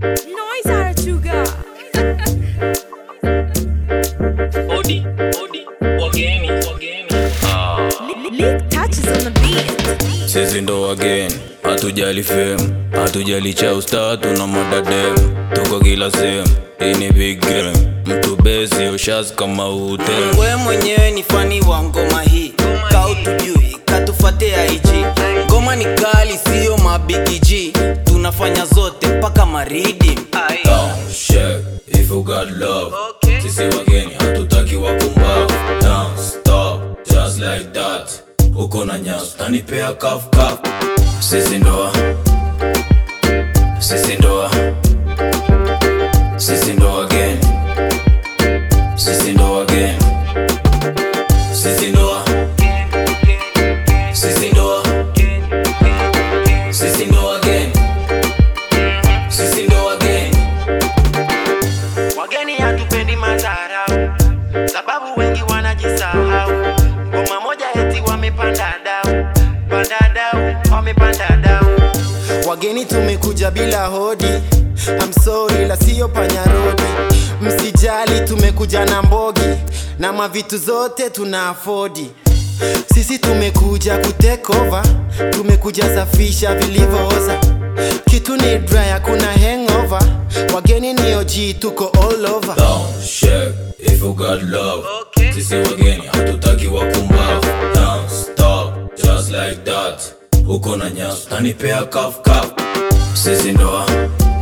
Noise Arachuga. Odi, odi, wageni, wageni. Lick touches on the beat. sisi ndo wageni hatujali fame hatujali chausta tuna madadem tuko kila sehemu hii ni big game mtu besi ushaz kama ute we mwenyewe ni fani wa ngoma hii kautujui katufate IG ngoma ni kali siyo mabigiji tunafanya zote mpaka maridi Down, shake, if you got love sisi wageni hatutaki wakumbavu Down, stop, just like that uko na nyas tanipea kaf kaf sisi ndoa sisi ndoa sisi ndo wageni sisi ndo wageni sisi ndoa sisi ndoa sisi ndo wageni sisi ndo wageni wageni hatupendi madharau sababu wengi wanajisahau ngoma moja eti wamepanda dau panda dau wamepanda dau wageni tumekuja bila hodi I'm sorry la siyo panyarodi msijali tumekuja na mbogi na mavitu zote tuna afodi sisi tumekuja kutekova tumekuja safisha vilivyooza kitu ni dry hakuna hangover wageni ni OG tuko all over Down, shake, if you got love sisi wageni hatutaki wakumbavu Down, stop, just like that uko na nyas tanipea kaf kaf sisi ndoa